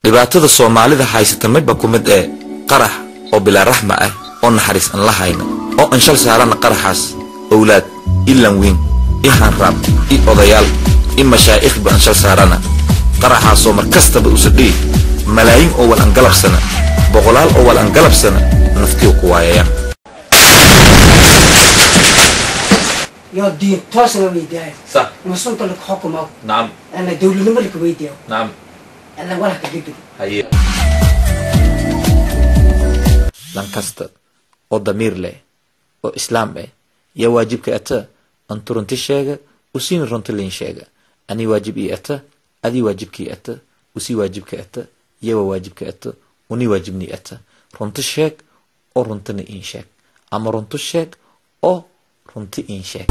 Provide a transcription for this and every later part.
dhibaatada soomaalida haysata midba ku mid ee qarax oo bilaa raxma ah oo naxariis aan la hayna oo aan shal saarana qaraxaas owlaad i lanwiin i hanraab i odayaal i mashaa'ikhba aan shal saarana qaraxaasoo mar kastaba usadhii malaayiin oo wal aan galabsana boqolaal oo wal aan galabsana naftiyu ku waayayaan يا دين توصل ويداي صح مسلم لك حكمه نعم انا دولة ملك ويداي نعم انا ولا كجدو haye lan kasta oo damiir leh oo islaam ah yaa waajibka ata antu runti sheega usiina runti liin sheega ani waajib ii ata adii waajibkii ata usii waajibka ata yawa waajibka ata uni waajibnii ata runti sheeg oo runtina iin sheeg ama runti sheeg oo runti iin sheeg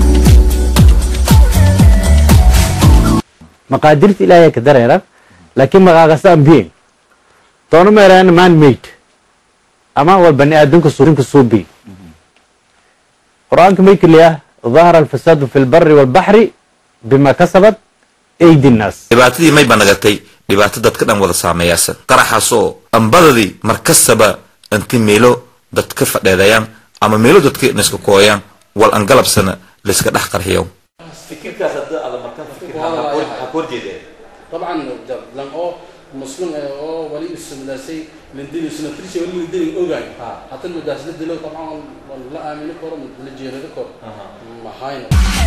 maqaadirta ilaahay ka dareera laakiin maqaaqasa ambiyen doono meeraan man made ama wal bani aadamka suurinka suubi qur-aanka may keliya ظهر الفساد في البر والبحر بما كسبت أيدي الناس dhibaatadii may ba nagatay dhibaato dadka dhan wada saameeyaasan qaraxaasoo ambadadii markastaba inti meelo dadka fadheedayaan ama meelo dadka iska kooyaan wal an galabsana layska dhex qarxiyo طبعا لان او مسلم او ولي السمداسي لندين سنتريش ولي لندين اوغاي حتى المداس لدلو طبعا لا امين كور لجيرد كور ما هاين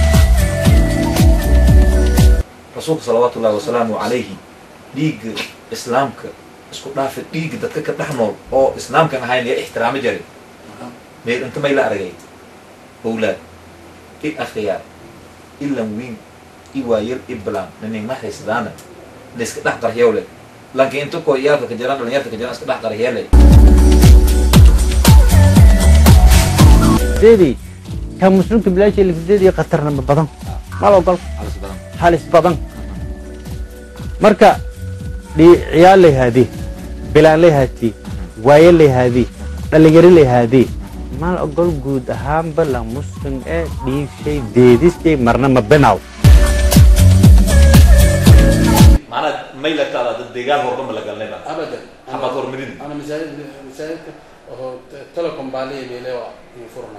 rasuulka salawaatu ullahi wasalaamu calayhi dhiigga islaamka isku dhaafa dhiigga dadka ka dhex nool oo islaamkan ahayn yaa ixtiraamo jare meel inta may la aragay owlaad i akhyaar i lanwiin i waayar i bilaan ninigna haysadaana layska dhex qarxiyow leh lanka inta koo iyaalka ka jiraan dhalinyarta ka jiraan iska dhex qarxiyee deedii ka muslimka bilaasha lafdeedii khatarna badan mal ogol halis badan marka ciyaal lay haadee bilaan lay haatee waaye lay haadee dhalinyaro lay haadee mal ogol guud ahaanba la muslim ee dhiigshay deedishay marna ma binaaw macnaa may la taala dad deegaan horba ma la galnayba ابدا xamaad hormarin انا مساجد مساجد هو تلكم بالي بيلي يفرنا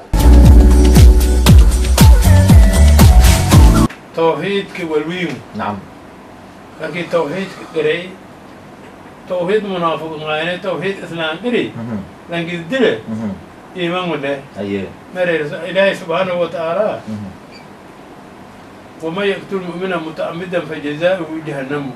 توحيدك والويم nacam لكن توحيدك قري توحيد منافق معينة توحيد إسلام قري لكن دله إيمان ولا haye مرير إلهي سبحانه وتعالى وما يقتل مؤمنا متعمدا فجزاؤه جهنم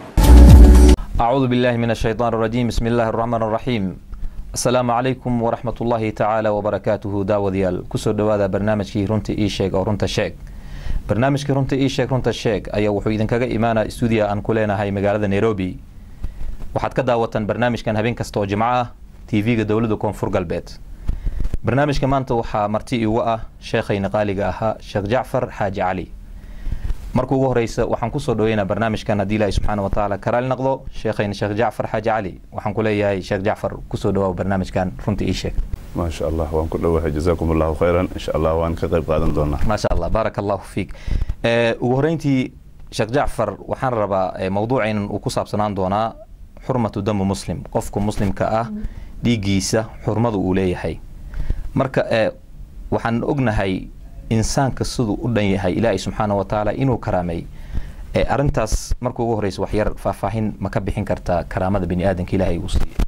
أعوذ بالله من الشيطان الرجيم بسم الله الرحمن الرحيم السلام عليكم ورحمة الله تعالى وبركاته داوديال كسر دوادا برنامجكي رنت إي شيك أو رنت شيك barnaamijkii runta ii sheeg runta sheeg ayaa wuxuu idinkaga imaanaa stuudiya aan ku leenahay magaalada nairobi waxaad ka daawataan barnaamijkan habeen kasta oo jimco ah tv-ga dowladda koonfur galbeed barnaamijka maanta waxaa marti igu ah sheekhayna qaaliga ahaa sheekh jacfar xaaji cali marka ugu horeysa waxaan kusoo dhaweynaa barnaamijkan haddii ilaahi subxaana wa tacaala karaali noqdo sheekhayna sheekh jacfar xaaji cali waxaan ku leeyahay sheekh jacfar kusoo dhawaa barnaamijkan runta ii sheeg ما شاء الله وان كل واحد جزاكم الله خيرا ان شاء الله وان كقيب قادم دونا ما شاء الله بارك الله فيك ee ugu horeyntii sheekh jacfar waxaan rabaa ee, mawduucaynan uu ku saabsanaan doonaa xurmatu damu muslim qofka muslimka ah dhiiggiisa xurmadu uu leeyahay marka ee, waxaan ognahay insaanka siduu u dhan yahay ilaahay subxaana wa tacaala inuu karaamay ee, arrintaas marka ugu horeysa wax yar faahfaahin ma ka bixin kartaa karaamada bini aadanka ilaahay uu siiyey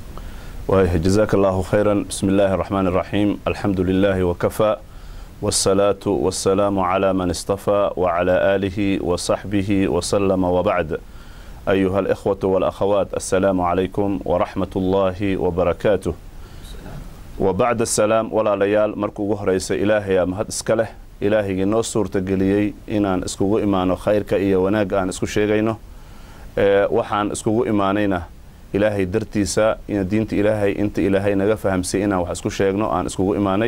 وايه جزاك الله خيرا بسم الله الرحمن الرحيم الحمد لله وكفى والصلاة والسلام على من اصطفى وعلى آله وصحبه وسلم وبعد أيها الإخوة والأخوات السلام عليكم ورحمة الله وبركاته وبعد السلام ولا ليال مركو رئيس إلهي يا مهد اسكله إلهي نو سورة قليي إنان اسكو إيمانو خيرك إيا وناق آن اسكو شيغينو أه وحان اسكو إيمانينا ilaahay dartiisa in diinta ilaahay inta ilaahay naga fahamsay inaan wax isku sheegno aan iskugu imaanay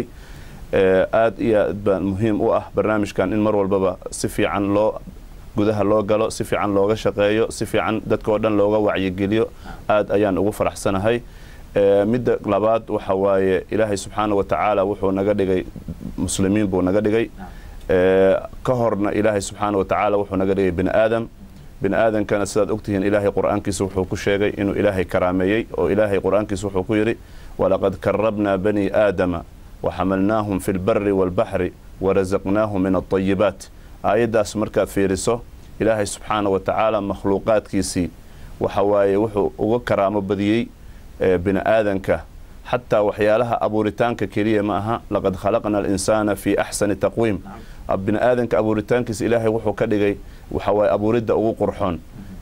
aad iyo aad baan muhiim u ah barnaamijkan in mar walbaba si fiican loo gudaha loo galo si fiican looga shaqeeyo si fiican dadkao dhan looga wacyigeliyo aad ayaan ugu faraxsanahay midda labaad waxa waaye ilaahay subxaana wa tacaala wuxuu naga dhigay muslimiin buu naga dhigay ka horna ilaahay subxaana wa tacaala wuxuu naga dhigay bini aadam bini aadankana sidaad ogtihiin ilaahay qur'aankiisa wuxuu ku sheegay inuu ilaahay karaameeyey oo ilaahay qur'aankiisa wuxuu ku yidhi walaqad karabnaa bani aadama waxamalnaahum fi lbari waalbaxri warazaqnaahum min alطayibaat aayaddaas markaad fiiriso ilaahay subxaana wa tacaala makhluuqaadkiisii waxa waaye wuxuu uga karaamo badiyey bini aadanka xataa waxyaalaha abuuritaanka keliya ma aha laqad khalaqna alinsaana fii axsani taqwiim bini aadanka abuuritaankiisa ilaahay wuxuu ka dhigay waxa waaye abuuridda ugu qurxoon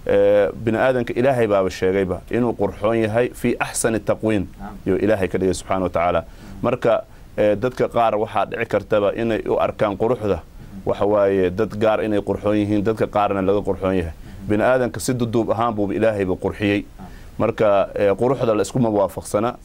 bini aadanka ilaahay baaba sheegayba inuu qurxoon yahay fii axsani taqwiim yuu ilaahay ka dhigay subxana wa tacaala marka dadka qaar waxaa dhici kartaba inay u arkaan quruxda waxa waaye dad gaar inay qurxoon yihiin dadka qaarna laga qurxoon yahay bini aadanka si duduub ahaan buuba ilaahayba qurxiyey marka quruxda la iskuma waafaqsana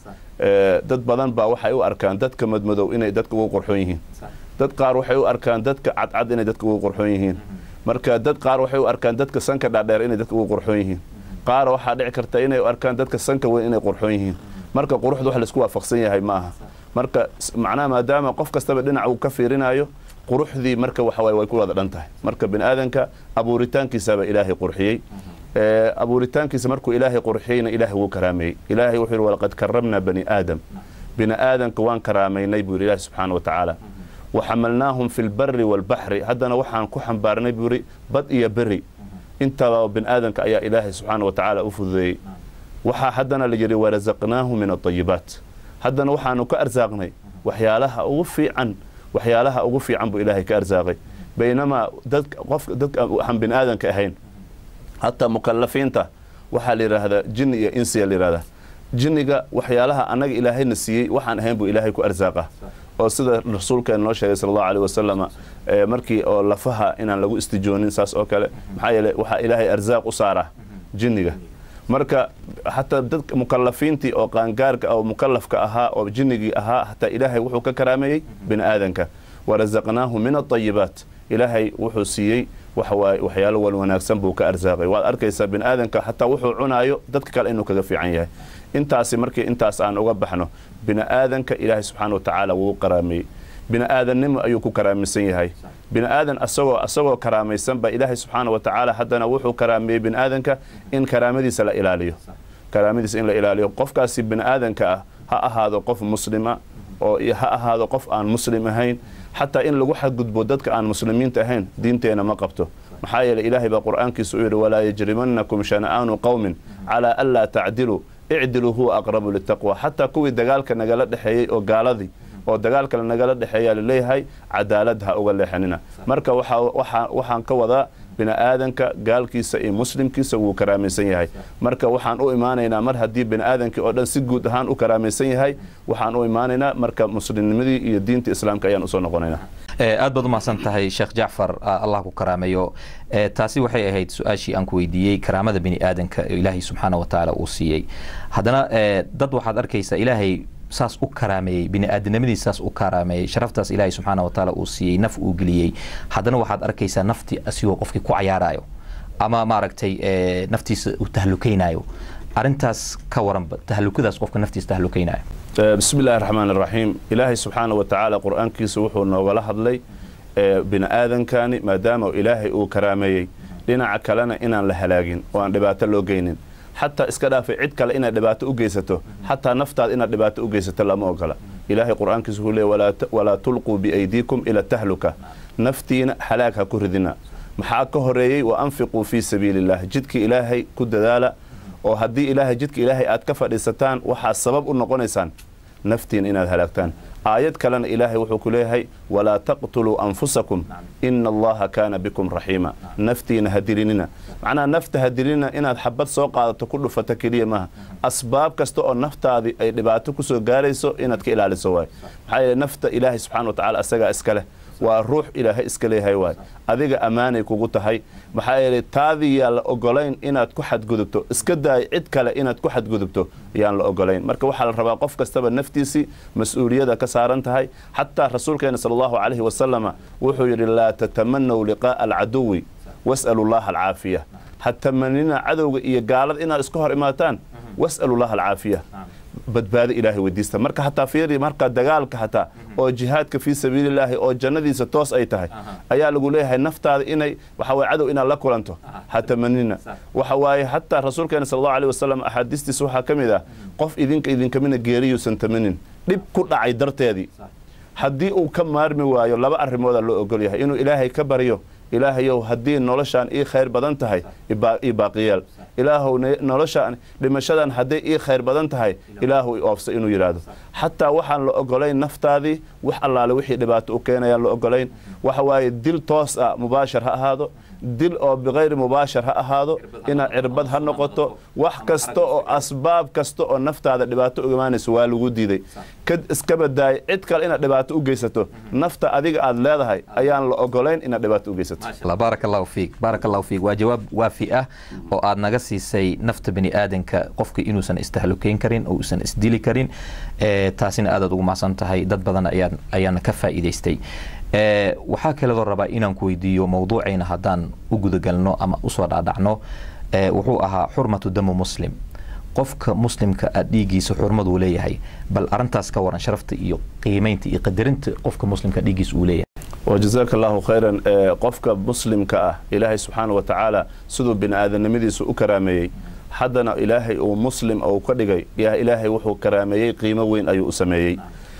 dad badan baa waxay u arkaan dadka madmadow inay dadka ugu qurxoon yihiin dad qaar waxay u arkaan dadka cadcad inay dadka ugu qurxoon yihiin marka dad qaar waxay u arkaan dadka sanka dhaadheer inay dadka ugu qurxoon yihiin qaar waxaa dhici karta inay u arkaan dadka sanka weyn inay qurxoon yihiin marka quruxda wax laisku waafaqsan yahay ma aha marka macnaha maadaama qof kastaba dhinac uu ka fiirinayo quruxdii marka waxa waye way ku wada dhan tahay marka bini aadanka abuuritaankiisaba ilaahay qurxiyey abuuritaankiisa markuu ilaahay qurxiyeyna ilaahay wuu karaameeyey ilaahay wuxuu yidhi walaqad karramnaa bani aadam bini aadanka waan karaamaynay buu yidhi ilaahi subxaana wa tacaala waxamalnaahum fi lbari waalbaxri haddana waxaan ku xambaarnay buu yidhi bad iyo beri intaba bini aadanka ayaa ilaahay subxaana wa tacaala u fududeeyey waxaa haddana la yidhi warazaqnaahu min aayibaat haddana waxaanu ka arsaaqnay waxyaalaha ugu fiican waxyaalaha ugu fiican buu ilaahay ka arsaaqay baynamaa dadka qofka dadka waxaan bini aadanka ahayn hataa mukalafiinta waxaa la yidhaahdaa jinni iyo insiya la yidhahdaa jinniga waxyaalaha annaga ilaahayna siiyey waxaan ahayn buu ilaahay ku arsaaqa oo sida rasuulkeena noo sheegay sala allahu aleyh wasalama markii oo lafaha inaan lagu istijoonin saas oo kale maxaa yeele waxaa ilaahay arsaaq u saaraa jinniga marka xataa dadka mukalafiintii oo qaangaarka oo mukalafka ahaa oo jinnigii ahaa hataa ilaahay wuxuu ka karaameeyey bini aadanka warazaqnaahu min aayibaat ilaahay wuxuu siiyey waxawaaye waxyaalo wal wanaagsan buu ka arsaaqay waad arkaysaa bini aadanka xataa wuxuu cunaayo dadka kale inuu kaga fiican yahay intaasi markii intaas aan uga baxno bini aadanka ilaahay subxaana wa tacaala wuu karaameeyey bini aadannimo ayuu ku karaamaysan yahay bini aadan asagoo asagoo karaamaysan baa ilaahay subxaana wa tacaala haddana wuxuu karaameeyey bini aadanka in karaamadiisa la ilaaliyo karaamadiisa in la ilaaliyo qofkaasi bini aadanka ah ha ahaado qof muslima oo ha ahaado qof aan muslim ahayn xataa in lagu xadgudbo dadka aan muslimiinta ahayn diinteena ma qabto maxaa yeele ilaahay baa qur'aankiisa u yidhi walaa yajrimannakum shana'aanu qowmin calaa an laa tacdiluu icdiluu huwa aqrabu litaqwa xataa kuwii dagaalka nagala dhexeeyey oo gaaladii oo dagaalkale nagala dhexeeyaa laleeyahay cadaalad ha uga leexanina marka waxaan ka wadaa bini aadanka gaalkiisa iyo muslimkiisa wuu karaamaysan yahay marka waxaan u imaanaynaa mar haddii bini aadankii oo dhan si guud ahaan u karaamaysan yahay waxaan u imaanaynaa marka muslimnimadii iyo diinta islaamka ayaan usoo noqonaynaa aad baad umahadsan tahay sheekh jacfar allah ku karaameeyo taasi waxay ahayd su-aashii aan ku weydiiyey karaamada bini aadanka ilaahay subxaana wa tacaala uu siiyey haddana dad waxaad arkaysaa ilaahay saas u karaameeyey bini-aadamnimadiis saas u karaameeyey sharaftaas ilaahay subxaana wa tacaala uu siiyey naf uu geliyey haddana waxaad arkaysaa nafti asigoo qofkii ku cayaarayo ama maaragtay naftiisa uu tahlukaynayo arrintaas ka waranba tahlukadaas qofka naftiisa tahlukaynayo bismi illaahi raxmaan iraxiim ilaahay subxaana wa tacaala qur-aankiisa wuxuu noogala hadlay bini aadankani maadaama ilaahay uu karaameeyey dhinaca kalena inaan la halaagin oo aan dhibaato loo geynin xataa iska dhaafay cid kale inaad dhibaato u geysato xataa naftaad inaad dhibaato u geysato lama ogola ilaahay qur-aankiisa wuxuu leey walaa tulquu biaydiikum ila tahluka naftiina halaag ha ku ridina maxaa ka horeeyey wa anfiquu fii sabiili illah jidkii ilaahay ku dadaala oo haddii ilaahay jidka ilaahay aad ka fadhiisataan waxaa sabab u noqonaysaan naftiin inaad halaagtaan aayad kalena ilaahay wuxuu ku leeyahay walaa taqtuluu anfusakum ina allaha kaana bikum raxiima naftiina ha dilinina macnaha nafta ha dilinina inaad xabad soo qaadato ku dhufata keliya maaha asbaab kasta oo naftaadii ay dhibaato kusoo gaarayso inaad ka ilaaliso waay maxaa yeele nafta ilaahay subxana wa tacala asagaa iska leh waa ruux ilaahay iska leeyahay waay adiga ammaanay kugu tahay maxaa yeelay taadii yaan la ogolayn inaad ku xadgudubto iska daay cid kale inaad ku xadgudubto yaan la ogolayn marka waxaa la rabaa qof kastaba naftiisii mas-uuliyada ka saaran tahay xataa rasuulkeena sala allahu calayhi wasalama wuxuu yidhi laa tatamanaw liqaa'a alcaduwi was'alu llaha alcaafiya ha tamanina cadowga iyo gaalada inaad iska hor imaataan was'alu llaha alcaafiya badbaado ilaahay weydiista marka hataa fiiri marka dagaalka hataa oo jihaadka fii sabiilillaahi oo jannadiisa toos ay tahay ayaa lagu leeyahay naftaada inay waxa waye cadow inaad la kulanto ha tamanina waxa waaye hataa rasuulkeena sal allahu aleyh wasalam axaadiistiisa waxaa ka mid ah qof idinka idinkamina geeriyuusan tamanin dhib ku dhacay darteedii haddii uu ka maarmi waayo laba arrimoodaa loo ogol yahay inuu ilaahay ka baryo ilaahayow haddii noloshaan ii khayr badan tahay ii baaqiyeel ilaahow noloshaan dhimashadan hadday ii khayr badan tahay ilaahu i oofsa inuu yidhaahdo xataa waxaan la ogolayn naftaadii wax allaale wixii dhibaato u keenayaan la ogolayn waxa waaye dil toos ah mubaashar ha ahaado dil oo bikayri mubaashar ha ahaado inaad cirbad ha noqoto wax kasta oo asbaab kasta oo naftaada dhibaato u imaanayso waa lagu diiday iska badaay cid kale inaad dhibaato u geysato nafta adiga aad leedahay ayaan la ogolayn inaad dhibaato u geysato baarak allahu fiik baarak allahu fiik waa jawaab waafi ah oo aad naga siisay nafta bini aadanka qofka inuusan istahlukeyn karin oo uusan isdili karin taasina aadaad ugu mahadsan tahay dad badan ayaan ayaana ka faa'iidaystay waxaa kaleedoo rabaa inaan ku weydiiyo mawduucayna haddaan u gudagalno ama usoo dhaadhacno wuxuu ahaa xurmatu damu muslim qofka muslimka a dhiiggiisa xurmaduu leeyahay bal arintaas ka waran sharafta iyo qiimaynta iyo qadarinta qofka muslimka dhiiggiisa uu leeyahay wajazaaka allahu khayran qofka muslimka ah ilaahay subxaana wa tacaala siduu bini aadamnimadiisa u karaameeyey haddana ilaahay uu muslim ou ka dhigay ilaahay wuxuu karaameeyey qiimo weyn ayuu u sameeyey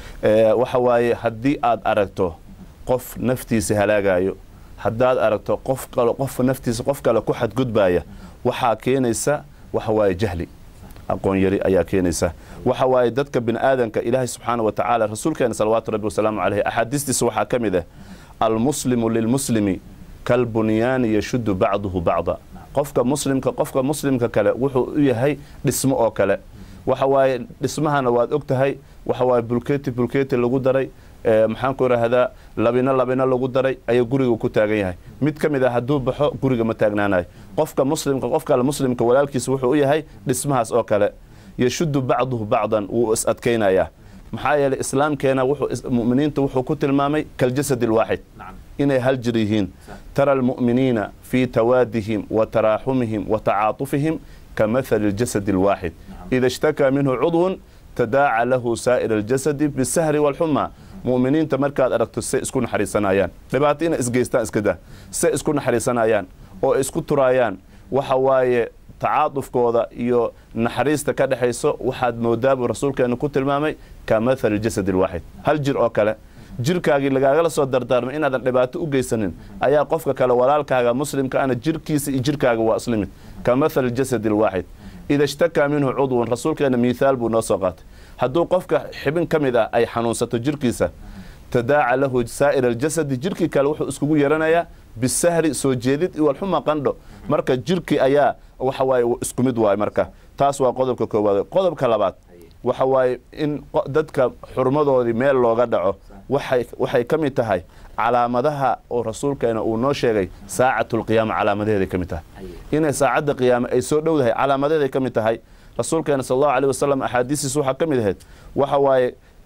waxa waaye haddii aad aragto qof naftiisa halaagayo haddaad aragto qof kale qof naftiisa qof kale ku xadgudbaaya waxaa keenaysa waxa waaye jahli aqoon yari ayaa keenaysa waxa waaye dadka bini aadanka ilaahay subxaana wa tacaala rasuulkeena salawaatu rabbi wasalaamu caleyh axaadiistiisa waxaa ka mid ah almuslimu lilmuslimi kalbunyaani yashuddu bacduhu bacda qofka muslimka qofka muslimka kale wuxuu u yahay dhismo oo kale waxa waaye dhismahana waad og tahay waxa waaye bulketi bulketi lagu daray maxaan ku idhaahdaa labino labino lagu daray ayuu guriga ku taagan yahay mid ka mid ah hadduu baxo guriga ma taagnaanayo qofka muslimka qofka muslimka walaalkiisa wuxuu u yahay dhismahaas oo kale yashuddu bacduhu bacdan wuu is adkaynayaa maxaa yeelay islaamkeena muminiinta wuxuu ku tilmaamay kaljasad alwaaxid inay hal jir yihiin tara almu'miniina fii tawaadihim wa taraaxumihim wa tacaatufihim ka mathali aljasad alwaaxid ida ishtakaa minhu cudwun tadaaca lahu saa'ir aljasadi bisahri waalxuma mu'miniinta markaad aragto say isku naxariisanayaan dhibaato inay isgeystaan iska dah say isku naxariisanayaan oo isku turaayaan waxa waaye tacaadufkooda iyo naxariista ka dhexayso waxaad moodaa buu rasuulkeenu ku tilmaamay ka mathali jasad alwaaxid hal jir oo kale jirkaagii lagaagala soo dardaarmay inaadan dhibaato u geysanin ayaa qofka kale walaalkaaga muslimka ana jirkiisa iyo jirkaaga waa islimid ka mathali jasad alwaaxid ida ishtakaa minhu cudwun rasuulkeena miithaal buu noo soo qaatay hadduu qofka xibin ka mid ah ay xanuunsato jirkiisa tadaaca lahu saa'ir aljasadi jirkii kale wuxuu iskugu yaranayaa bisahri soo jeedid iwalxuma qandho marka jirkii ayaa waxa waaye isku mid waaye marka taas waa qodobka koowaad qodobka labaad waxa waaye in dadka xurmadoodii meel looga dhaco waxay ka mid tahay calaamadaha oo rasuulkeena uu noo sheegay saacatulqiyaama calaamadaheeday ka mid tahay inay saacadda qiyaame ay soo dhowdahay calaamadeeday ka mid tahay rasuulkeena sal allahu aleyh wasalam axaadiistiis waxaa ka mid ahayd waxa waaye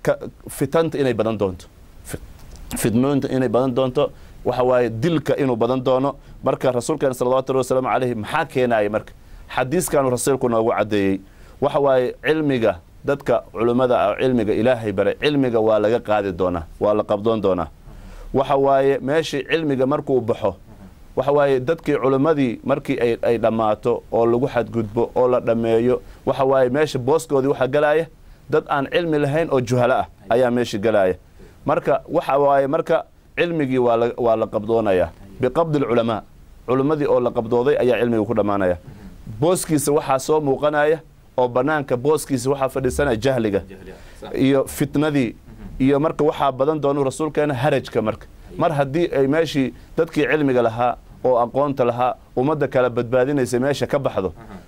fitanta inay badan doonto fidmooyinta inay badan doonto waxa waaye dilka inuu badan doono marka rasuulkeena salawatu llahi wasalaamu caleyhi maxaa keenaya marka xadiiskanu rasuulku noogu caddeeyey waxa waaye cilmiga dadka culummada ah cilmiga ilaahay baray cilmiga waa laga qaadi doonaa waa la qabdoon doonaa waxa waaye meeshii cilmiga markuu baxo waxa waaye dadkii culimmadii markii ay dhammaato oo lagu xadgudbo oo la dhammeeyo waxa waaye meesha booskoodii waxaa galaaya dad aan cilmi lahayn oo juhalo ah ayaa meesha galaaya marka waxa waaye marka cilmigii waa la qabdoonayaa biqabdi alculamaa culimmadii oo la qabdooday ayaa cilmiga ku dhammaanaya booskiisa waxaa soo muuqanaya oo bannaanka booskiisa waxaa fadhiisanaya jahliga iyo fitnadii iyo marka waxaa badan doonu rasuulkeena harajka marka mar haddii ay meeshii dadkii cilmiga lahaa oo aqoonta lahaa ummadda kala badbaadinaysa meesha ka baxdo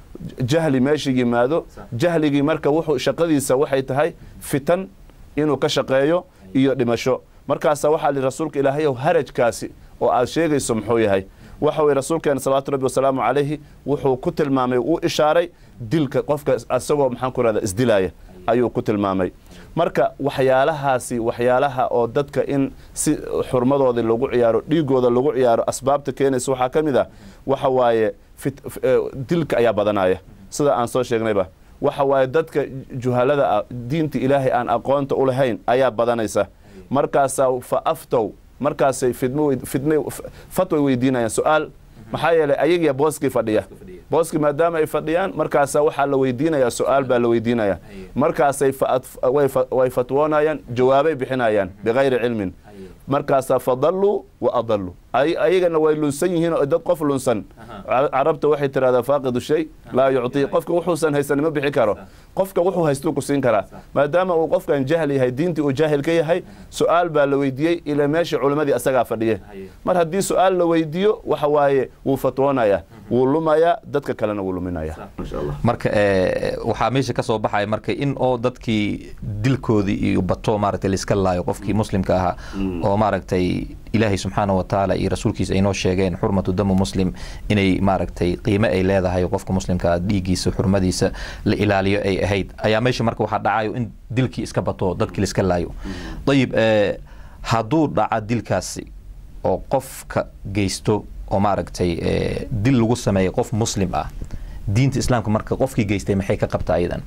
jahli meesha yimaado jahligii marka wuxuu shaqadiisa waxay tahay fitan inuu ka shaqeeyo iyo dhimasho markaasa waxaa li rasuulka ilaahayow harajkaasi oo aad sheegayso muxuu yahay waxa weye rasuulkeena salawaatu rabbi wasalaamu calayhi wuxuu ku tilmaamay uu ishaaray dilka qofka asagoo maxaan ku rahda isdilaaya ayuu ku tilmaamay marka waxyaalahaasi waxyaalaha oo dadka in si xurmadoodii lagu ciyaaro dhiigooda lagu ciyaaro asbaabta keenaysa waxaa ka mid ah waxa waaye dilka ayaa badanaya sida aan soo sheegnayba waxa waaye dadka juhalada ah diinta ilaahay aan aqoonta u lahayn ayaa badanaysa markaasaa fa aftow markaasay fidmo wey- fidne fatway weydiinayaan su-aal maxaa yeelay ayagiya booskii fadhiya booskii maadaama ay fadhiyaan markaasaa waxaa la weydiinayaa su-aal baa la weydiinaya markaasay fa- way fa- way fatwoonayaan jawaabay bixinayaan bikayri cilmin markaasaa fadalluu wa adalluu ay ayagana way lunsan yihiin oo dad qof lunsan Ca- carabta waxay tirahdaa faaqidu shay laa yuctii qofka wuxuusan haysan ma bixi karo qofka wuxuu haystuu ku siin karaa maadaama uu qofkan jahl yahay diintii uu jaahil ka yahay su-aal baa la weydiiyey ilaa meeshii culimmadii asagaa fadhiye mar haddii su-aal la weydiiyo waxa waaye wuu fatwoonaya wuu lumayaa dadka kalena wuu luminaya marka eh, waxaa meesha ka soo baxaya marka in oo dadkii dilkoodii iyo bato maaragtay laiska laayo qofkii muslimka ahaa oo maaragtay ilaahay subxaana wa tacaala iyo rasuulkiisa ay noo sheegeen xurmatu damu muslim inay maaragtay qiime ay leedahay oo qofka muslimka dhiiggiisa xurmadiisa la ilaaliyo ay ahayd ayaa meesha marka waxaa dhacayo in dilkii iska bato dadkii laiska laayo ayib eh, hadduu dhaca dilkaasi oo qofka geysto oo maaragtay eh, dil lagu sameeyo qof muslim ah diinta islaamka marka qofkii geystay maxay ka qabtaa ayadan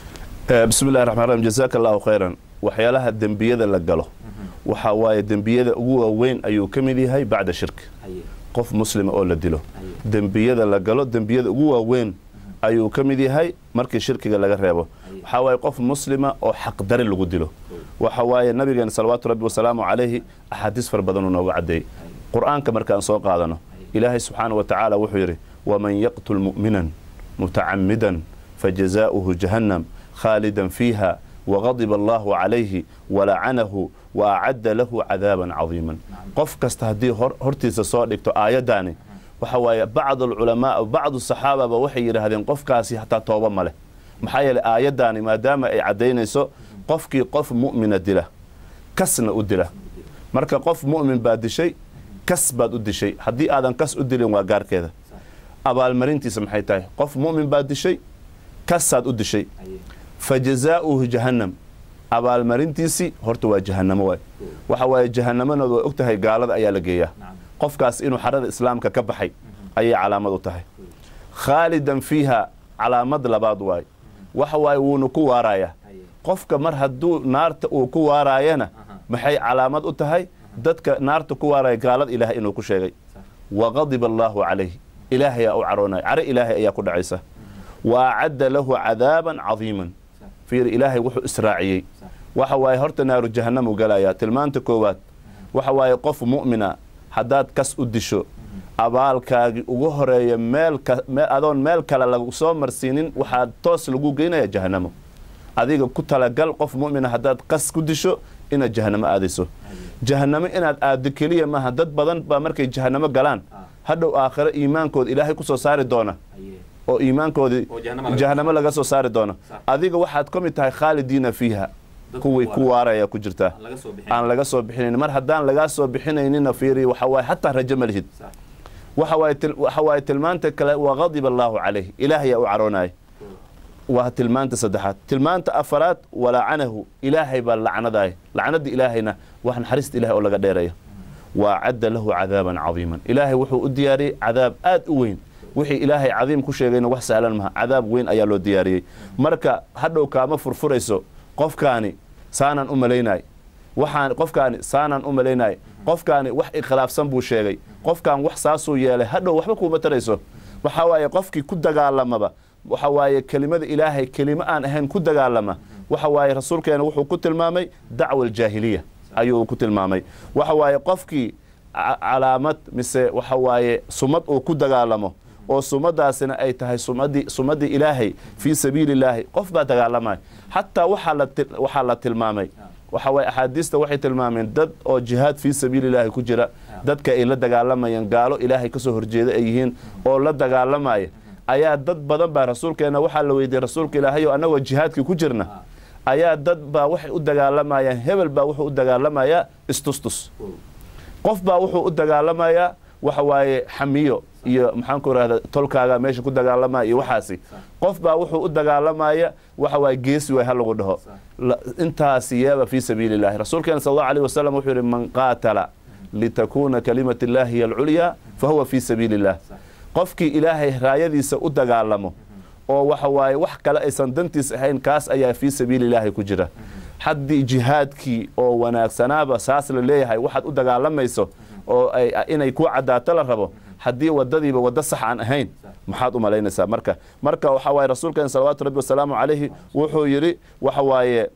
Eh, bismi llahi raxmaan raxiim jazaaka allahu khayran waxyaalaha dembiyada la galo waxa waaye dembiyada ugu waaweyn ayuu ka mid yahay bacda shirki qof muslima oo la dilo dembiyada la galo dembiyada ugu waaweyn ayuu ka mid yahay markii shirkiga laga reebo waxaa waaye qof muslima oo xaqdari lagu dilo waxa waaye nabigeena salawaatu rabbi wasalaamu calayhi axaadiis fara badanuu nooga caddeeyey qur-aanka markaan soo qaadano ilaahay subxaana wa tacaala wuxuu yidhi waman yaqtul mu'minan mutacamidan fajazaؤuhu jahannam khaalidan fiiha وغضب الله عليه ولعنه وأعد له عذابا عظيما قف كست هدي هرتيس soo dhigto aayadaani waxa waaye bacd الculamaa bacd الصaxaaba ba waxay yidhaahdeen qofkaasi hataa tooba ma leh maxaa yeelay aayadaani maadaama ay caddaynayso qofkii qof mu'mina dila kasna u dila marka qof mu'min baa dishay kas baad u dishay haddii aadan kas u dilin waa gaarkeeda abaalmarintiisa maxay tahay qof mu'min baa dishay kasaad u dishay fa jazaa'uhu jahannam abaalmarintiisii horta waa jahannamo waay waxa waaye jahannamanooda waa og tahay gaalada ayaa la geeyaa qofkaas inuu xarada islaamka ka baxay ayay calaamad u tahay khaalidan fiiha calaamad labaad waay waxa waaye wuuna ku waarayaa qofka mar hadduu naarta uu ku waaraayana maxay calaamad u tahay dadka naarta ku waaraya gaalada ilaahay inuu ku sheegay waqadiba allaahu calayh ilaahayaa u caroonaya caro ilaahay ayaa ku dhacaysa wa acadda lahu cadaaban cadiiman fiir ilaahay wuxuu israaciyey waxa waaye horta naaru jahannam u galayaa tilmaanta koowaad waxa waaye qof mu'mina haddaad kas u disho abaalkaagii ugu horeeya meel adoon meel kale lagu soo marsiinin waxaa toos lagu geynaya jahannamo adiga ku talagal qof mu'mina haddaad qas ku disho inaad jahannamo aadayso jahannamo inaad aaddo keliya maaha dad badan baa markay jahannamo galaan hadhow aakhiro iimaankooda ilaahay ku soo saari doona oo iimaankoodii jahannamo laga soo saari doona adiga waxaad ka mid tahay khaalidiina fiiha kuwii ku waaraya ku jirtaa aan laga soo bixinayn mar haddaan lagaa soo bixinaynina fiiri waxa waaye xataa rajo ma lihid waxa waaye tilmaanta kale waa qadiba allaahu calayh ilaahayaa u caroonaya waa tilmaanta saddexaad tilmaanta afaraad walacanahu ilaahay baa lacnadaaya lacnada ilaahayna wax naxariista ilahay oo laga dheeraya waa cadda lahu cadaaban cadiiman ilaahay wuxuu u diyaariyey cadaab aad u weyn wixii ilaahay cadiim ku sheegayna wax sahlan maha cadaab weyn ayaa loo diyaariyey marka hadhow kaama furfurayso qofkaani saanaan u malaynay waxaan qofkaani saanaan u malaynay qofkaani wax ikhilaafsan buu sheegay qofkaan wax saasuu yeelay hadhow waxba kuuma tarayso waxaa waaye qofkii ku dagaalamaba waxa waaye kelimada ilaahay kelimo aan ahayn ku dagaalama waxa waaye rasuulkeena wuxuu ku tilmaamay dacwa aljaahiliya ayuu ku tilmaamay waxa waaye qofkii calaamad mise waxa waaye sumad uu ku dagaalamo oo sumadaasina ay tahay sumadii sumadii ilaahay fii sabiili illaahi qof baa dagaalamaya xataa waxaa la tilmaamay waxa waaye axaadiista waxay tilmaameen dad oo jihaad fii sabiili illaahi ku jira dadka ay la dagaalamayaan gaalo ilaahay kasoo horjeeda ay yihiin oo la dagaalamaya ayaa dad badan baa rasuulkeena waxaa la weydiiyey rasuulka ilaahay oo annagoo jihaadkii ku jirna ayaa dad baa waxay u dagaalamayaan hebel baa wuxuu u dagaalamayaa istustus qof baa wuxuu u dagaalamayaa waxa waaye xamiyo iyo maxaan ku rahda tolkaaga meesha ku dagaalamaya iyo waxaasi qof baa wuxuu u dagaalamaya waxa waaye geesi waay ha lagu dhaho intaasi yeeba fii sabiili illahi rasuulkeena sal allahu alayh wasalam wuxuu yidhi man qaatala litakuuna kalimat illahi hiy alculyaa fa huwa fii sabiili illah qofkii ilaahay raayadiisa u dagaalamo oo waxa waaye wax kale aysan dantiis ahayn kaas ayaa fii sabiililaahi ku jira haddii jihaadkii oo wanaagsanaaba saas la leeyahay waxaad u dagaalamayso oo ay inay ku caddaato la rabo haddii wadadiiba waddo sax aan ahayn maxaad u malaynaysaa marka marka waxa waaye rasuulkeen salawaatu rabbi wasalaamu calayhi wuxuu yidhi waxa waaye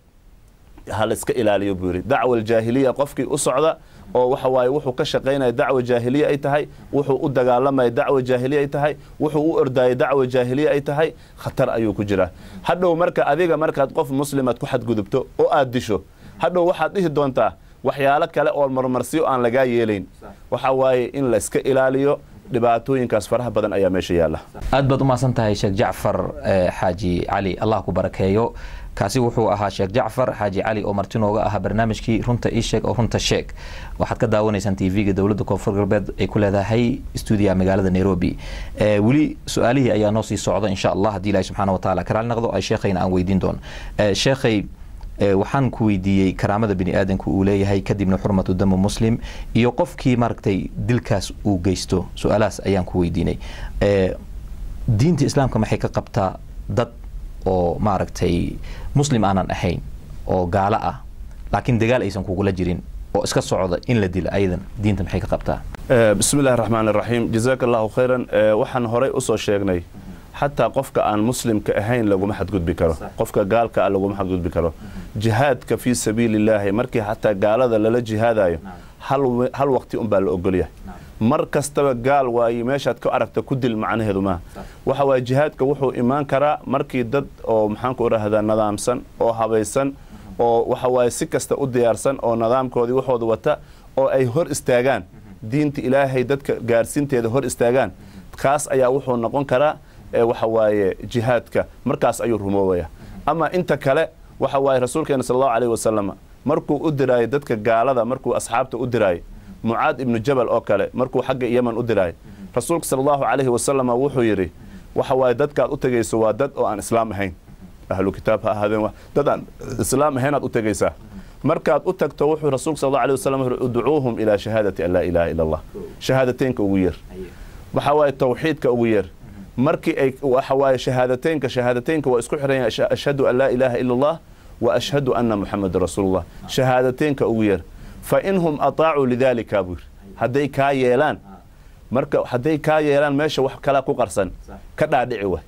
ha la iska ilaaliyo buu yidhi dacwa aljaahiliya qofkii u socda oo waxa waaye wuxuu ka shaqaynaya dacwa jaahiliya ay tahay wuxuu u dagaalamaya dacwa jaahiliya ay tahay wuxuu u ordaya dacwa jaahiliya ay tahay khatar ayuu ku jiraa hadhow marka adiga markaad qof muslimaad ku xadgudubto oo aad disho hadhow waxaad dhihi doontaa waxyaalo kale oo marmarsiyo aan lagaa yeelayn waxa waaye in la iska ilaaliyo dhibaatooyinkaas faraha badan ayaa meesha yaalla aad baad u mahadsan tahay sheekh jacfar eh, xaaji cali allah ku barakeeyo kaasi wuxuu ahaa sheekh jacfar xaaji cali oo marti nooga ahaa barnaamijkii runta ii sheeg oo runta sheeg waxaad ka daawanaysaan tv-ga dowladda koonfur galbeed ay ku leedahay stuudiyaha magaalada nairobi Eh, weli su-aalihii ayaa noo sii socda insha allah haddii ilahi subxaana wa taala karaali noqdo ay sheekhayna aan weydiin doono Eh, sheekhay Eh, waxaan ku weydiiyey karaamada bini aadanku uu leeyahay kadibna xurmatu damu muslim iyo qofkii maaragtay dilkaas uu geysto su-aalahaas ayaan ku weydiinay Eh, diinta islaamka maxay ka qabtaa dad oo maaragtay muslim aanan ahayn oo gaalo ah laakiin dagaal aysan kugula jirin oo iska socda in la dilo ayadan diinta maxay ka qabtaa Eh, bismi illaahi raxmaan iraxiim jazaaka allahu khayran Eh, waxaan horey usoo sheegnay xataa qofka aan muslimka ahayn laguma xadgudbi karo qofka gaalka ah laguma xadgudbi karo jihaadka fii sabiilillaahi markii xataa gaalada lala jihaadayo hal we- hal waqti unbaa la ogolyahay mar kastaba gaal waaye meeshaad ka aragta ku dil macnaheedu maaha waxa waaye jihaadka wuxuu imaan karaa markii dad oo maxaanku idhaahdaa nadaamsan oo habaysan oo waxa waaye si kasta u diyaarsan oo nidaamkoodii waxooda wata oo ay hor istaagaan diinta ilaahay dadka gaarsiinteeda hor istaagaan kaas ayaa wuxuu noqon karaa ee waxa waaye jihaadka markaas ayuu rumoobaya ama inta kale waxa waaye rasuulkeena sal allahu alayhi wasalam markuu u diraayo dadka gaalada markuu asxaabta u diraayo mucaad ibnu jabal oo kale markuu xagga yeman u diraayo rasuulka sal allahu calayhi wasalam wuxuu yidhi waxa waaye dadkaad u tegayso waa dad oo aan islaam ahayn ahlu kitaab ha ahaadeen wa- dad aan islaam ahaynaad u tegaysaa markaad u tagto wuxuu rasuulka sal allahu alayhi wasalam wuxuu udcuuhum ilaa shahaadati an laa ilaaha ila allah shahaadateynka ugu yeer waxa waaye tawxiidka ugu yeer markii ay waxa waaye shahaadateynka shahaadateynka waa isku xiran yahay Asha- ashhadu an laa ilaaha ila allah wa ashhadu anna muxameda rasuulullah shahaadateynka ugu yeer fa inhum ataacuu lidalika buu yiri hadday kaa yeelaan marka hadday kaa yeelaan meesha wax kala ku qarsan ka dhaadhici way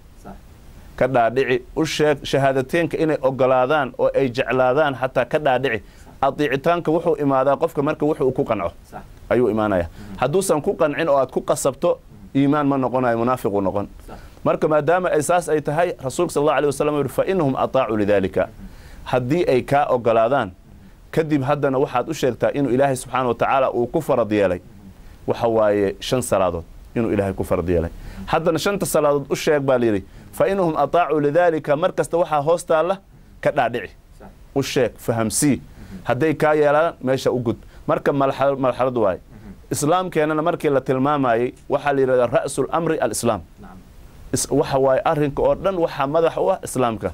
ka dhaadhici u sheeg shahaadateynka inay ogolaadaan oo ay jeclaadaan xataa ka dhaadhici adiicitaanka wuxuu imaadaa qofka marka wuxuu ku qanco ayuu imaanaya hadduusan ku qancin oo aad ku qasabto iimaan ma noqonayo munaafiqu noqon marka maadaama ay saas ay tahay rasuulka sal allahu alayh wasalam wuxuu fa inahum ataacuu lidalika haddii ay kaa ogolaadaan kadib haddana waxaad u sheegtaa inuu ilaahay subxaana wa tacaala uu ku farad yeelay waxa waaye shan salaadood inuu ilaahay ku farad yeelay haddana shanta salaadood u sheeg baa layidhi fa inahum ataacuu lidalika mar kasta waxaa hoos taalla ka dhaadhici u sheeg fahamsii hadday kaa yeelaan meesha u gud marka malxa- marxalad waaye islaamkeenana markii la tilmaamayey waxaa la yidhahdaa ra'su lamri alislaam Is- waxa waaye arrinka oo dhan waxaa madax u ah islaamka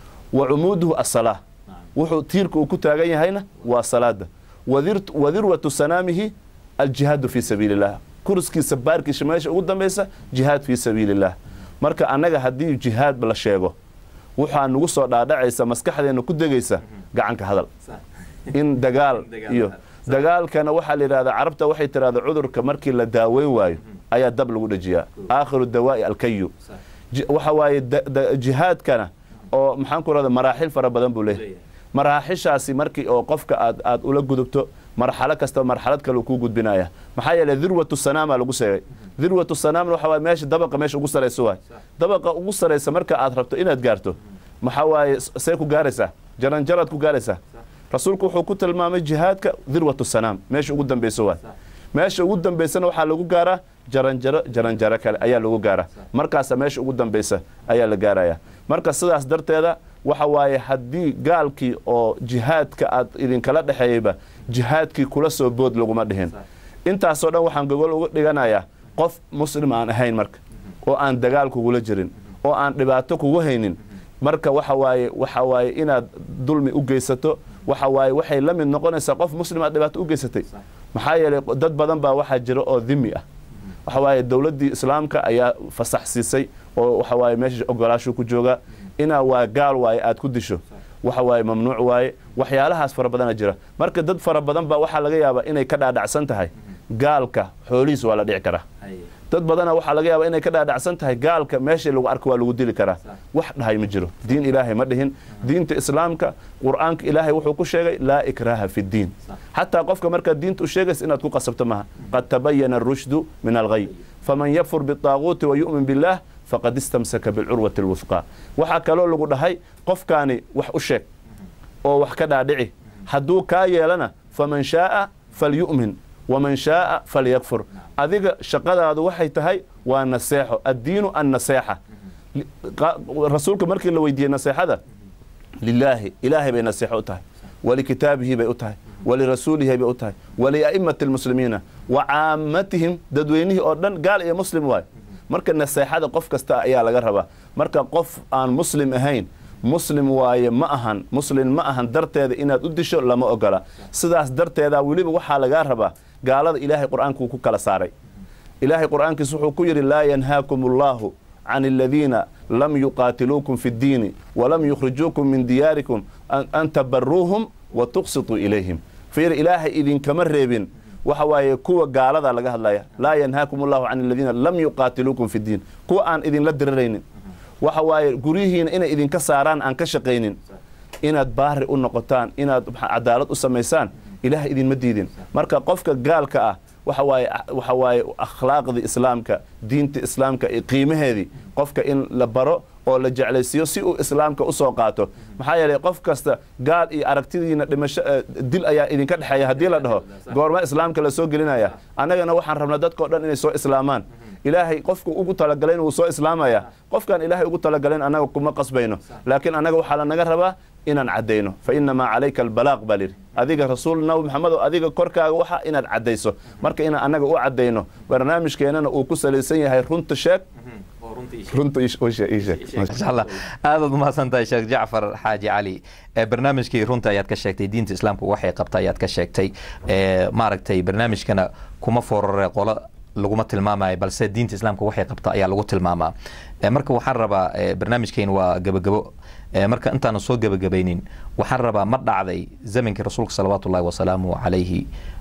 wa cumuuduhu asalaa wuxuu tiirka uu ku taagan yahayna waa salaada wadir- wadirwatu sanaamihi aljihaadu fii sabiili illah kurskiisa baarkiisa meesha ugu dambaysa jihaad fii sabiili illah marka annaga haddii jihaad la sheego waxaa nagu soo dhaadhacaysa maskaxdeena ku degaysa gacanka hadal in dagaal iyo dagaalkana waxaa la yidhahdaa carabta waxay tidhahdaa cudurka markii la daaweyn waayo ayaa dab lagu dhajiyaa aakhiru dawaa'i alkayu Ji- waxa waaye da- da- jihaadkana oo maxaan ku rahda maraaxil fara badan buu leeyahay maraaxishaasi markii oo qofka aad aad ula gudubto marxalo kasta marxalad kale uu kuu gudbinaya maxaa yeelay dirwatu sanaamaa lagu sheegay dirwatu sanaamna waxa waaye meesha dabaqa meesha ugu saraysa waay dabaqa ugu saraysa marka aad rabto inaad gaarto maxaa waaye s- see ku gaaraysaa jaranjaraad ku gaaraysaa rasuulku wuxuu ku tilmaamay jihaadka dirwatu sanaam meesha ugu dambeysa waay meesha ugu dambeysana waxaa lagu gaaraa jaranjaro jaranjaro kale ayaa lagu gaaraa markaasa meesha ugu dambeysa ayaa la gaaraya marka sidaas darteeda waxa waaye haddii gaalkii oo jihaadka aad idinkala dhexeeyeyba jihaadkii kula soo bood laguma dhihin intaasoo dhan waxaan gogol uga dhiganayaa qof muslim aan ahayn marka oo aan dagaal kugula jirin oo aan dhibaato kugu haynin marka waxa waaye waxa waaye inaad dulmi u geysato waxa waaye waxay la mid noqonaysaa qof muslim aad dhibaato u geysatay maxaa yeelay dad badan baa waxaa jira oo dhimi ah waxa waaye dowladdii islaamka ayaa fasax siisay oo waxa waaye meesha ogolaashuu ku joogaa inaa waa gaal waaye aad ku disho waxa waaye mamnuuc waaye waxyaalahaas fara badana jira marka dad fara badan baa waxaa laga yaabaa inay ka dhaadhacsan tahay gaalka xoolihiis waa la dhici karaa dad badana waxaa laga yaabaa inay ka dhaadhacsan tahay gaalka meeshii lagu arko waa lagu dili karaa wax dhahay ma jiro diin ilaahay ma dhihin diinta islaamka qur'aanka ilaahay wuxuu ku sheegay laa ikraaha fi ddiin xataa qofka markaad diinta u sheegaysa inaad ku qasabto maha qad tabayana arushdu min alghay faman yakfur biطaaguuti wa yu'min billaah faqad istamsaka bilcurwati alwufqaa waxaa kaloo lagu dhahay qofkaani wax u sheeg oo wax ka dhaadhici hadduu kaa yeelana faman shaaa falyu'min waman shaaa falyakfur adiga shaqadaadu waxay tahay waa naseexo addiinu annaseexa rasuulka markii la weydiiyey naseexada lilaahi ilaahay bay naseexo u tahay walikitaabihi bay u tahay walirasuulihi bay u tahay walia'imati almuslimiina wa caammatihim dadweynihii oo dhan gaal iyo muslim waayo marka naseexada qof kasta ayaa laga rabaa marka qof aan muslim ahayn muslim waaye ma ahan muslim ma ahan darteeda inaad u disho lama ogola sidaas darteeda weliba waxaa lagaa rabaa gaalada ilaahay qur'aankuu ku kala saaray ilaahay qur'aankiis wuxuu ku yidhi laa yanhaakum allahu can aladiina lam yuqaatiluukum fi ddiini walam yukhrijuukum min diyaarikum an tabaruuhum wa tuqsituu ilayhim fiir ilaahay idinkama reebin waxa waaye kuwa gaalada laga hadlaya laa yanhaakum allahu can aladiina lam yuqaatiluukum fi ddiin kuwa aan idinla diraraynin waxa waaye guryihiina inay idinka saaraan aan ka shaqaynin inaad baari u noqotaan inaad cadaalad u samaysaan ilaah idinma diidin marka qofka gaalka ah waxa waaye waxa waaye akhlaaqdii islaamka diinta islaamka iyo qiimaheedii qofka in la baro oo la jeclaysiiyo si uu islaamka usoo qaato maxaa yeelay qof kasta gaal iyo aragtidiina dhimasho dil ayaa idinka dhexeeya haddii la dhaho goorma islaamka la soo gelinaya annagana waxaan rabnaa dadkao dhan inay soo islaamaan ilaahay qofku ugu talagalayn wuu soo islaamaya qofkaan ilaahay ugu talagalayn annaga kuma qasbayno laakiin annaga waxaa lanaga rabaa inaan caddayno fa inamaa calayka albalaaq baa lidhi adiga rasuul nabi maxamedo adiga korkaaga waxa inaad caddayso marka inaan annaga u caddayno barnaamijkeennana uu ku salaysan yahay runta sheeg runta inshallah aadaad umahadsan tahay sheekh jacfar xaaji cali barnaamijkii runta ayaad ka sheegtay diinta islaamku waxay qabta ayaad ka sheegtay maaragtay barnaamijkana kuma forore qolo laguma tilmaamayo balse diinta islaamka waxay qabta ayaa lagu tilmaamaa marka waxaan rabaa barnaamijkeyn waa gebagebo marka intaanu soo gebagabaynin waxaan rabaa ma dhacday zamankii rasuulka salawaatu ullahi wasalaamu calayhi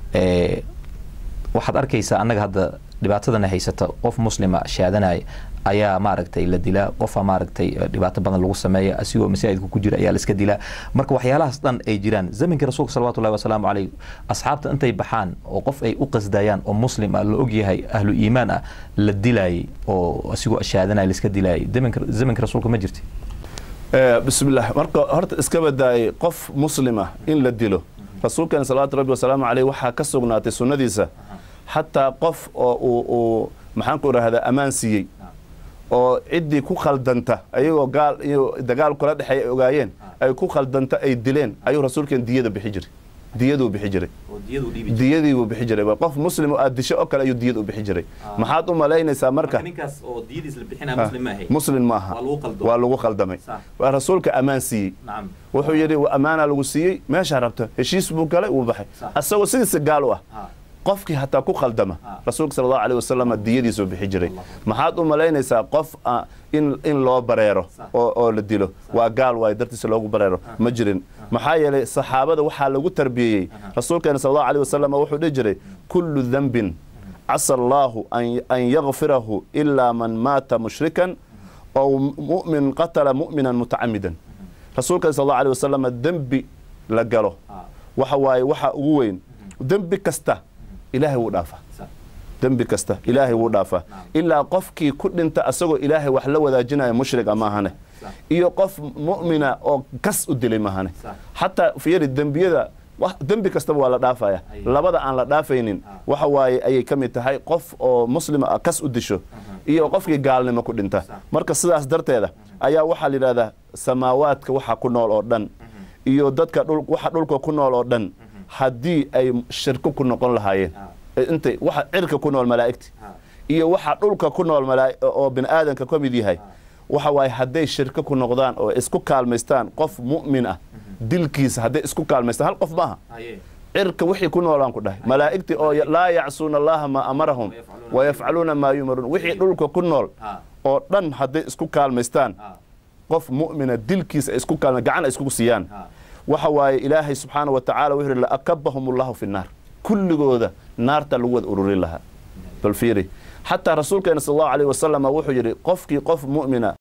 waxaad arkaysaa annaga hadda dhibaatadana haysata qof muslima shaadanaya ayaa maaragtay la dilaa qofa maaragtay dhibaato badan lagu sameeya asigoo masaajidka ku jira ayaa la iska dilaa marka waxyaalahaas dhan ay jiraan zamankii rasuulka salawatu llahi wasalaamu calayh asxaabta intay baxaan oo qof ay u qasdayaan oo muslim ah la ogyahay ahlu iimaan ah la dilaayay oo asigoo shaadanaya la iska dilaayay zamanka rasuulka ma jirti bismillah marka horta iska badaayay qof muslima in la dilo rasuulkeena salawaatu rabbi wasalaamu caleyh waxaa ka sugnaatay sunnadiisa xataa qof oo uu uu maxaan ku idhahdaa ammaan siiyey oo ciddii ku khaldanta ayagoo gaal iyo dagaal kula dhexeey ay ogaayeen ay ku khaldanta ay dileen ayuu rasuulkeen diyada bixi jiray diyaduu bixi jiray diyadii buu bixi jiray qof muslim oo aad disho oo kale ayuu diyad u bixi jiray maxaad u malaynaysaa marka muslim ma aha waa lagu khaldamay waa rasuulka ammaan siiyey wuxuu yidhi ammaanaa lagu siiyey meeshaa rabta heshiis buu galay wuu baxay asagoo sidiisa gaal u ah qofkii hataa ku khaldama rasuulka sal allahu aleyh wasalam diyadiisuu bixi jiray maxaad u malaynaysaa qof in loo bareero oo la dilo waa gaal waayo dartiisa loogu bareero ma jirin maxaa yeelay saxaabada waxaa lagu tarbiyeeyey rasuulkeena sal allahu aleyh wasalam wuxuu dhihi jiray kullu dembin casa allaahu an yakfirahu ilaa man maata mushrikan ow mu'min qatala mu'minan mutacamidan rasuulkeena sal allahu aleyh wasalam dembi la galo waxa waaye waxa ugu weyn dembi kasta ilaahay wuu dhaafaa dembi kasta ilaahay wuu dhaafaa ilaa qofkii ku dhinta asagoo ilaahay wax la wadaajinaya mushriga maahane iyo qof mu'mina oo kas u dilay maahane xataa fiiri dembiyada dembi kastaba waa la dhaafaya labada aan la dhaafaynin waxa waaye ayay ka mid tahay qof oo muslima kas u disho iyo qofkii gaalnimo ku dhinta marka sidaas darteeda ayaa waxaa la yidhahdaa samaawaadka waxa ku nool oo dhan iyo dadka waxa dhulka ku nool oo dhan haddii ay shirko ku noqon lahaayeen intay waxa cirka ku nool malaa'igti iyo waxa dhulka ku nool oo bini aadanka ka mid yahay waxa waaye hadday shirko ku noqdaan oo isku kaalmaystaan qof mu'min ah dilkiisa hadday isku kaalmaystaan hal qof maaha cirka wixii ku noolaan ku dhahay malaa'igtii oo laa yacsuuna allaha maa amarahum wayafcaluuna maa yumaruun wixii dhulka ku nool oo dhan hadday isku kaalmaystaan qof mu'mina dilkiisa ay isku kaalma gacan ay iskugu siiyaan waxa waaye ilaahay subxaana wa tacaala wuxuu yidhi laakabahum allahu fi nnaar kulligooda naarta lagu wada ururin lahaa bal fiiri xataa rasuulkeena sal allahu alayh wasalam wuxuu yidhi qofkii qof mu'mina